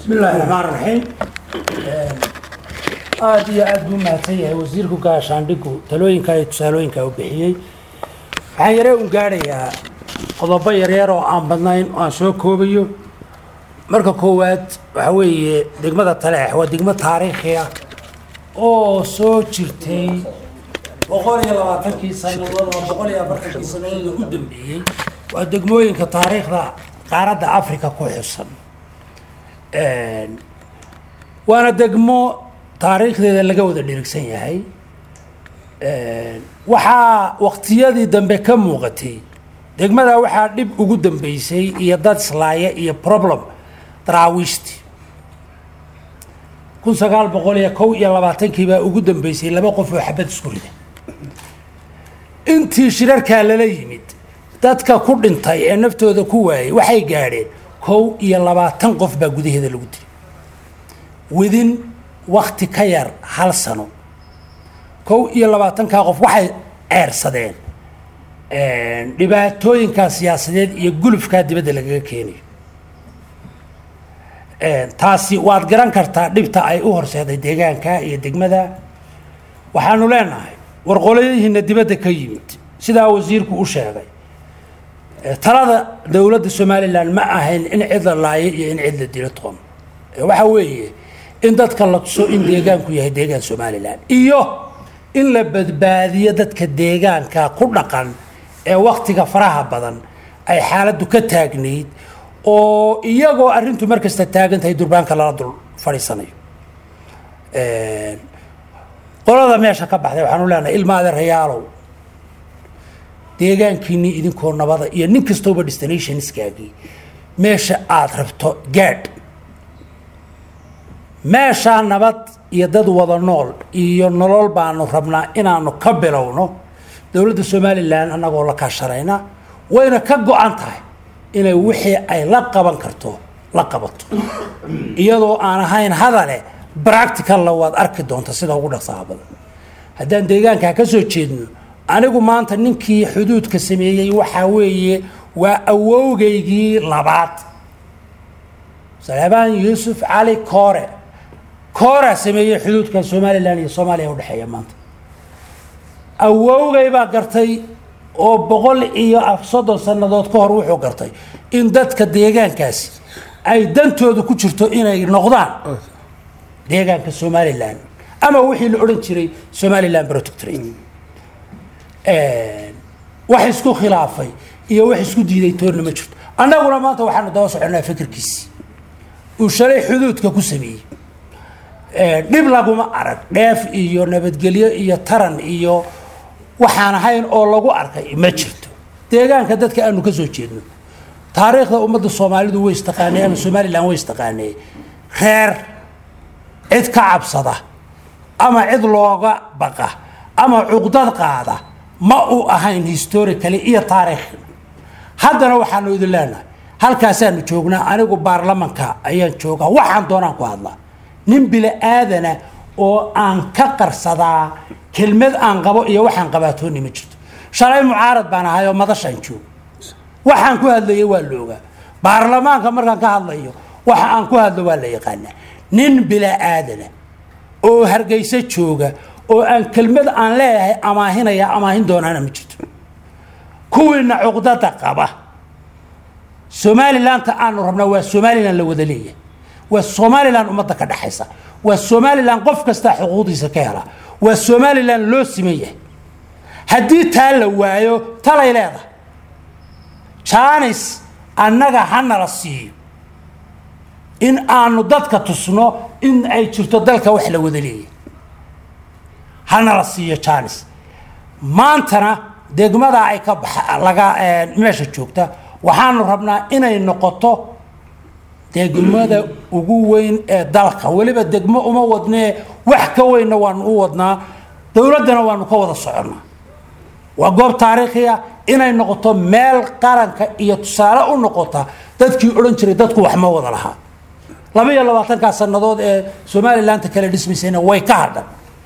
bismi illaahi raxmaan raxiim aada iyo aada buu mahadsan yahay wasiirku gaashaandhigu talooyinka iyo tusaalooyinka u bixiyey waxaan yaree un gaadhayaa qodobo yaryar oo aan badnayn oo aan soo koobayo marka koowaad waxa weeye degmada taleex waa degmo taariikhi ah oo soo jirtay boqol iyo labaatankii sanadood oo boqol iyo afartankii sanadood u dambeeyey waa degmooyinka taariikhda qaaradda africa ku xusan waana degmo taariikhdeeda laga wada dhirigsan yahay waxaa waqtiyadii dambe ka muuqatay degmada waxaa dhib ugu dambeysay iyo dad islaaya iyo problem daraawiishti kun sagaal boqol iyo kow iyo labaatankii baa ugu dambeysay laba qof oo xabad isku rida intii shirarkaa lala yimid dadka ku dhintay ee naftooda ku waayay waxay gaadheen kow iyo labaatan qof baa gudaheeda lagu dilay widin wakti ka yar hal sano kow iyo labaatankaa qof waxay ceersadeen dhibaatooyinkaa siyaasadeed iyo gulufkaa dibadda lagaga keenayo taasi waad garan kartaa dhibta ay u horseeday deegaanka iyo degmada waxaanu leenahay warqoladihiina dibadda ka yimid sidaa wasiirku u sheegay talada dowladda somalilan ma ahayn in cid la laayo iyo in cid la dilo toon waxa weeye in dadka la tuso in deegaanku yahay deegaan somalilan iyo in la badbaadiyo dadka deegaanka ku dhaqan ee waktiga faraha badan ay xaaladdu ka taagnayd oo iyagoo arrintu mar kasta taagan tahay durbaanka lala dul fadhiisanayo qolada meesha ka baxday waxaanu leenahay ilma adeerayaalow deegaankiinii idinkoo nabada iyo nin kastooba destinationskaagii meesha aada rabto gaadh meeshaa nabad iyo dad wada nool iyo nolol baanu rabnaa inaanu ka bilowno dowladda somalilan annagoo la kaashanayna wayna ka go-an tahay inay wixii ay la qaban karto la qabato iyadoo aan ahayn hadale practicalla waad arki doonta sida ugu dhaqsaha badan haddaan deegaankaa ka soo jeedno anigu maanta ninkii xuduudka sameeyey waxaa weeye waa awowgaygii labaad salebaan yuusuf cali koore kooraa sameeyey xuduudka somalilan iyo soomaaliya udhexeeya maanta awowgay baa gartay oo boqol iyo soddon sannadood ka hor wuxuu gartay in dadka deegaankaasi ay dantooda ku jirto inay noqdaan deegaanka somalilan ama wixii la odhan jiray somalilan protectorate wax isku khilaafay iyo wax isku diiday toorna ma jirto annaguna maanta waxaanu daba soconaa fikirkiisi uu shalay xuduudka ku sameeyey dhib laguma arag dheef iyo nabadgelyo iyo taran iyo waxaan ahayn oo lagu arkay ma jirto deegaanka dadka aanu ka soo jeedno taariikhda ummadda soomaalidu way istaqaanay ama somalilan way istaqaanay reer cid ka cabsada ama cid looga baqa ama cuqdad qaada ma uu ahayn historically iyo taariikh haddana waxaanu idin leenahay halkaasaanu joognaa anigu baarlamanka ayaan joogaa waxaan doonaan ku hadlaa nin bila aadana oo aan ka qarsadaa kelmad aan qabo iyo waxaan qabaatooni ma jirto shalay mucaarad baan ahay oo madashaan joogo waxaan ku hadlayay waa la ogaa baarlamaanka markaan ka hadlayo waxa aan ku hadlo waa la yaqaanaa nin bila aadana oo hargeysa jooga oo aan kelmad aan leeyahay amaahinaya amaahin doonaana ma jirto kuwiina cuqdada qaba somalilanta aanu rabnaa waa somalilan la wada leeyahay waa somalilan ummadda ka dhexaysa waa somalilan qof kastaa xuquuqdiisa ka hela waa somalilan loo siman yahay haddii taa la waayo talay leedahay janis annaga hanala siiyo in aanu dadka tusno in ay jirto dalka wax la wada leeyahay hanala siiyo janis maantana degmada ay ka baxa laga meesha joogta waxaanu rabnaa inay noqoto degmada ugu weyn ee dalka weliba degmo uma wadnee wax ka weynna waanu u wadnaa dowladdana waanu ka wada soconnaa waa goob taariikhiya inay noqoto meel qaranka iyo tusaale u noqota dadkii odhan jiray dadku wax ma wada lahaa laba iyo labaatankaa sannadood ee somalilanta kale dhismaysayna way ka hadhan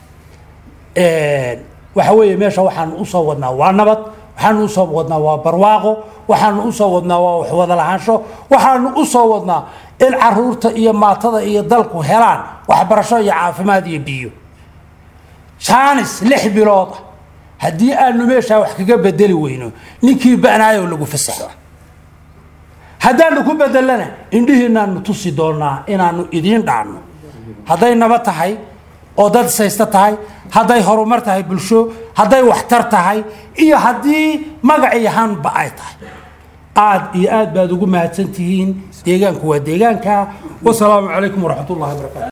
waxa weeye meesha waxaanu usoo wadnaa waa nabad waxaanu usoo wadnaa waa barwaaqo waxaanu usoo wadnaa waa waxwada lahaansho waxaanu usoo wadnaa in caruurta iyo maatada iyo dalku helaan waxbarasho iyo caafimaad iyo biyo jaanis lix bilood ah haddii aanu meeshaa wax kaga bedeli weyno ninkii ba'naayo lagu fasaxo haddaanu ku bedelana indhihiinaanu tusi doonaa inaanu idiin dhaanno hadday naba tahay oo dad saysta tahay hadday horumar tahay bulsho hadday waxtar tahay iyo haddii magac iyo hanba ay tahay aad iyo aad baad ugu mahadsan tihiin deegaanku waa deegaanka wasalaamu calaykum waraxmat ullahi wabarakatu